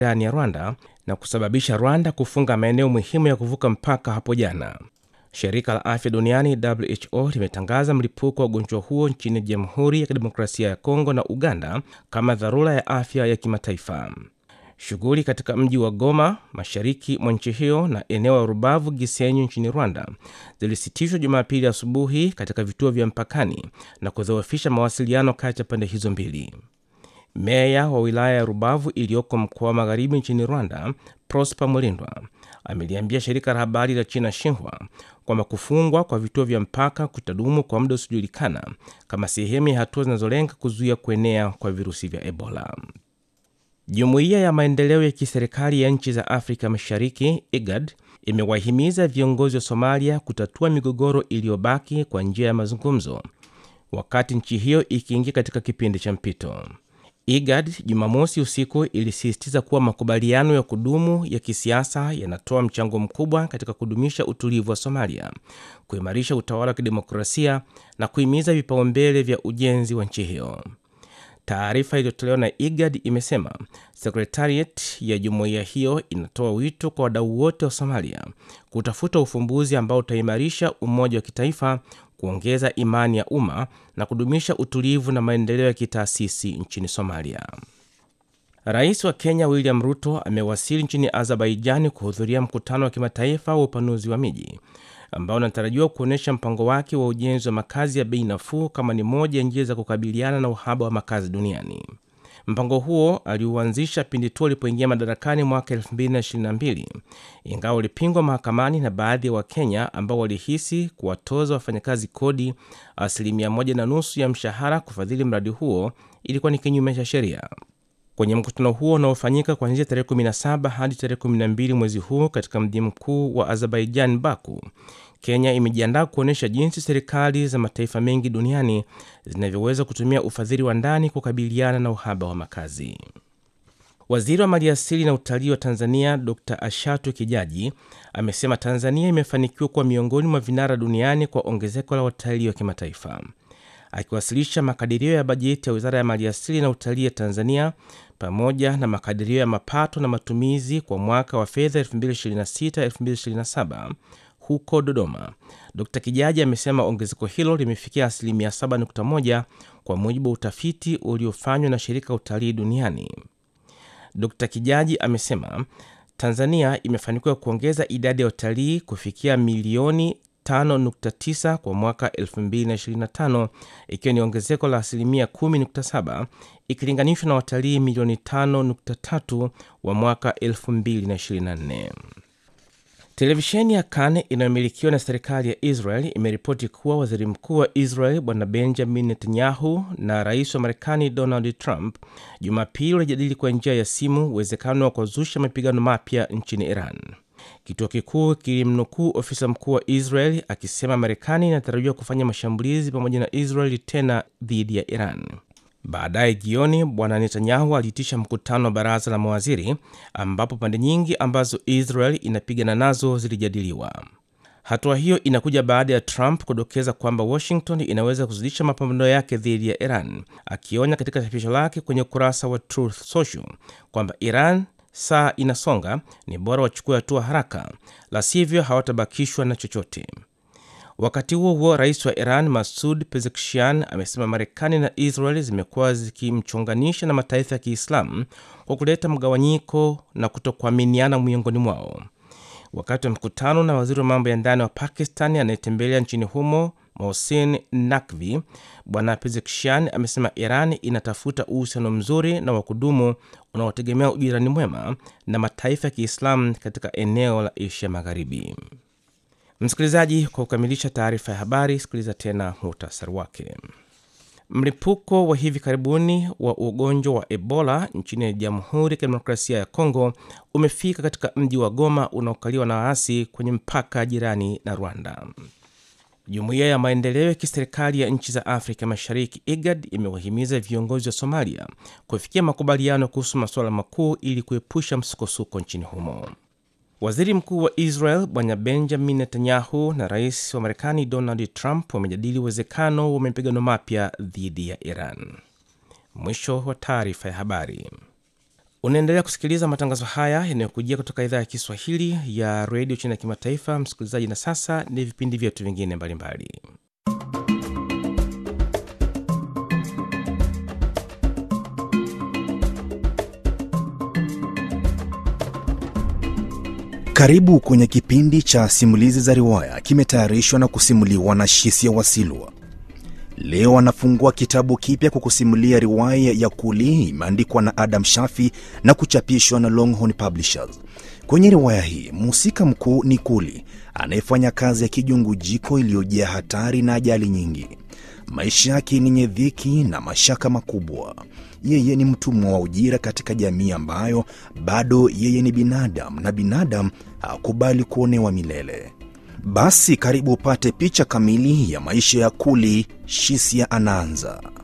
ndani ya Rwanda na kusababisha Rwanda kufunga maeneo muhimu ya kuvuka mpaka hapo jana. Shirika la Afya Duniani WHO limetangaza mlipuko wa ugonjwa huo nchini Jamhuri ya Kidemokrasia ya Kongo na Uganda kama dharura ya afya ya kimataifa. Shughuli katika mji wa Goma, mashariki mwa nchi hiyo, na eneo la Rubavu Gisenyi nchini Rwanda zilisitishwa Jumapili asubuhi katika vituo vya mpakani na kudhoofisha mawasiliano kati ya pande hizo mbili. Meya wa wilaya ya Rubavu iliyoko mkoa wa magharibi nchini Rwanda, Prosper Mulindwa ameliambia shirika la habari la China Xinhua kwamba kufungwa kwa vituo vya mpaka kutadumu kwa muda usiojulikana kama sehemu ya hatua zinazolenga kuzuia kuenea kwa virusi vya Ebola. Jumuiya ya maendeleo ya kiserikali ya nchi za Afrika Mashariki IGAD imewahimiza viongozi wa Somalia kutatua migogoro iliyobaki kwa njia ya mazungumzo, wakati nchi hiyo ikiingia katika kipindi cha mpito. IGAD Jumamosi usiku ilisisitiza kuwa makubaliano ya kudumu ya kisiasa yanatoa mchango mkubwa katika kudumisha utulivu wa Somalia, kuimarisha utawala wa kidemokrasia na kuhimiza vipaumbele vya ujenzi wa nchi hiyo. Taarifa iliyotolewa na IGAD imesema sekretariat ya jumuiya hiyo inatoa wito kwa wadau wote wa Somalia kutafuta ufumbuzi ambao utaimarisha umoja wa kitaifa, kuongeza imani ya umma na kudumisha utulivu na maendeleo ya kitaasisi nchini Somalia. Rais wa Kenya William Ruto amewasili nchini Azerbaijani kuhudhuria mkutano wa kimataifa wa upanuzi wa miji ambao unatarajiwa kuonyesha mpango wake wa ujenzi wa makazi ya bei nafuu kama ni moja ya njia za kukabiliana na uhaba wa makazi duniani. Mpango huo aliuanzisha pindi tu alipoingia madarakani mwaka 2022 ingawa ulipingwa mahakamani na baadhi ya Wakenya ambao walihisi kuwatoza wafanyakazi kodi asilimia moja na nusu ya mshahara kufadhili mradi huo ilikuwa ni kinyume cha sheria. Kwenye mkutano huo unaofanyika kuanzia tarehe 17 hadi tarehe 12 mwezi huu katika mji mkuu wa Azerbaijan, Baku, Kenya imejiandaa kuonyesha jinsi serikali za mataifa mengi duniani zinavyoweza kutumia ufadhili wa ndani kukabiliana na uhaba wa makazi. Waziri wa maliasili na utalii wa Tanzania Dr Ashatu Kijaji amesema Tanzania imefanikiwa kuwa miongoni mwa vinara duniani kwa ongezeko la watalii wa kimataifa. Akiwasilisha makadirio ya bajeti ya wizara ya maliasili na utalii ya Tanzania pamoja na makadirio ya mapato na matumizi kwa mwaka wa fedha 2026-2027 huko Dodoma, Dr Kijaji amesema ongezeko hilo limefikia asilimia 7.1 kwa mujibu wa utafiti uliofanywa na shirika la utalii duniani. Dr Kijaji amesema Tanzania imefanikiwa kuongeza idadi ya watalii kufikia milioni 5.9 kwa mwaka 2025 ikiwa ni ongezeko la asilimia 10.7 ikilinganishwa na watalii milioni 5.3 wa mwaka 2024. Televisheni ya Kan inayomilikiwa na serikali ya Israel imeripoti kuwa waziri mkuu wa Israel bwana Benjamin Netanyahu na rais wa Marekani Donald Trump Jumapili walijadili kwa njia ya simu uwezekano wa kuzusha mapigano mapya nchini Iran. Kituo kikuu kilimnukuu ofisa mkuu wa Israel akisema Marekani inatarajiwa kufanya mashambulizi pamoja na Israel tena dhidi ya Iran. Baadaye jioni, bwana Netanyahu aliitisha mkutano wa baraza la mawaziri ambapo pande nyingi ambazo Israel inapigana nazo zilijadiliwa. Hatua hiyo inakuja baada ya Trump kudokeza kwamba Washington inaweza kuzidisha mapambano yake dhidi ya Iran, akionya katika chapisho lake kwenye ukurasa wa Truth Social kwamba Iran saa inasonga, ni bora wachukue hatua haraka, la sivyo hawatabakishwa na chochote. Wakati huo huo, rais wa Iran Masud Pezeshkian amesema Marekani na Israel zimekuwa zikimchonganisha na mataifa ya Kiislamu kwa kuleta mgawanyiko na kutokuaminiana miongoni mwao. Wakati wa mkutano na waziri wa mambo ya ndani wa Pakistan anayetembelea nchini humo Mohsin Nakvi, bwana Pezeshkian amesema Iran inatafuta uhusiano mzuri na wa kudumu unaotegemea ujirani mwema na mataifa ya Kiislamu katika eneo la Asia Magharibi. Msikilizaji, kwa kukamilisha taarifa ya habari, sikiliza tena muhtasari wake. Mlipuko wa hivi karibuni wa ugonjwa wa Ebola nchini Jamhuri ya Kidemokrasia ya Kongo umefika katika mji wa Goma unaokaliwa na waasi kwenye mpaka jirani na Rwanda. Jumuiya ya maendeleo ya kiserikali ya nchi za Afrika Mashariki IGAD imewahimiza viongozi wa Somalia kufikia makubaliano kuhusu masuala makuu ili kuepusha msukosuko nchini humo. Waziri mkuu wa Israel bwana Benjamin Netanyahu na rais wa Marekani Donald Trump wamejadili uwezekano wa mapigano mapya dhidi ya Iran. Mwisho wa taarifa ya habari. Unaendelea kusikiliza matangazo haya yanayokujia kutoka idhaa ya Kiswahili ya redio China ya kimataifa, msikilizaji. Na sasa ni vipindi vyetu vingine mbalimbali. Karibu kwenye kipindi cha simulizi za riwaya, kimetayarishwa na kusimuliwa na Shisia Wasilwa. Leo anafungua kitabu kipya kwa kusimulia riwaya ya Kuli, imeandikwa na Adam Shafi na kuchapishwa na Longhorn Publishers. Kwenye riwaya hii mhusika mkuu ni Kuli anayefanya kazi ya kijungujiko iliyojaa hatari na ajali nyingi. Maisha yake ni yenye dhiki na mashaka makubwa. Yeye ni mtumwa wa ujira katika jamii ambayo bado yeye ni binadamu na binadamu hakubali kuonewa milele. Basi karibu upate picha kamili ya maisha ya Kuli. Shisia anaanza.